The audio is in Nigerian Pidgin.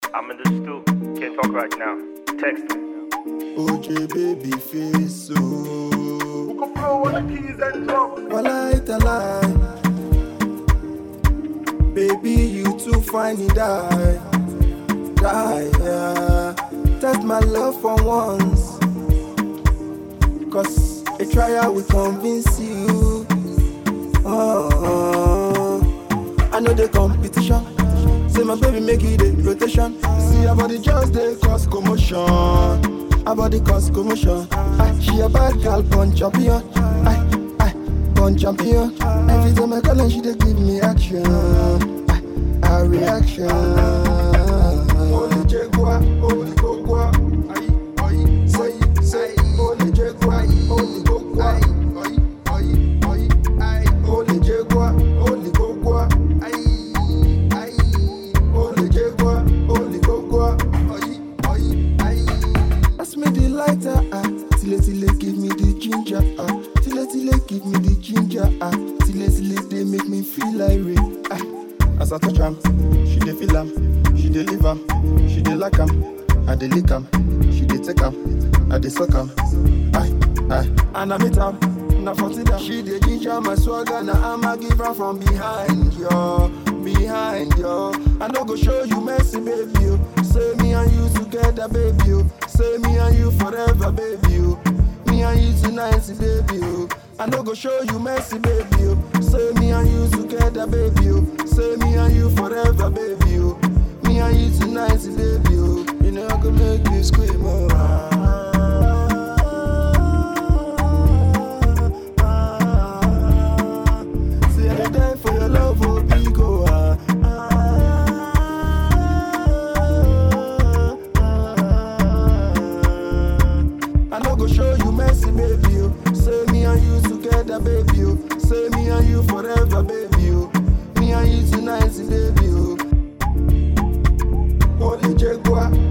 I'm in the stoop. Can't talk right now. Text me. OJ baby face so Who can blow on the keys and drum? Walai talai Baby you too fine you die Die yeah Test my love for once Cause a trial will convince you oh, I know the competition Say my baby make it a rotation See her body just dey cause commotion Her body cause commotion Aye, She a bad girl born champion Aye, aye, born champion Every time I call her she dey give me action Aye, A reaction Holy Jaguar, holy Gogua Aye, aye, say, say Holy Jaguar, holy Gogua Aye, aye, aye, aye Holy Jaguar, holy Gogua Aye, aye Holy Jaguar, holy Gogua Aye, aye, aye Pass me the lighter, ah Tile tile give me the ginger, ah Tile tile give me the ginger, ah Tile tile they make me feel irate, ah As I touch am, she dey feel am She dey leave am, she dey like am I dey lick am, she dey take am I dey suck am, aye, aye And I meet am, na for dinner She dey ginger my swagger, na I'ma give her from behind, yo Behind, yo I no go show you mercy, baby, yo Say me and you together, baby, yo Say me and you forever, baby, yo Me and you tonight, baby, yo I no go show you mercy, baby, yo Say me and you together, baby, yo Say me and you forever, baby, yo Me and you tonight, baby, yo You know I could make you scream, oh ah, ah. See, I dey die for your love, oh, big, oh, ah, ah. I no go show you mercy, baby. You say me and you together, baby. You say me and you forever, baby. You me and you tonight, baby. You Holy Jaguar,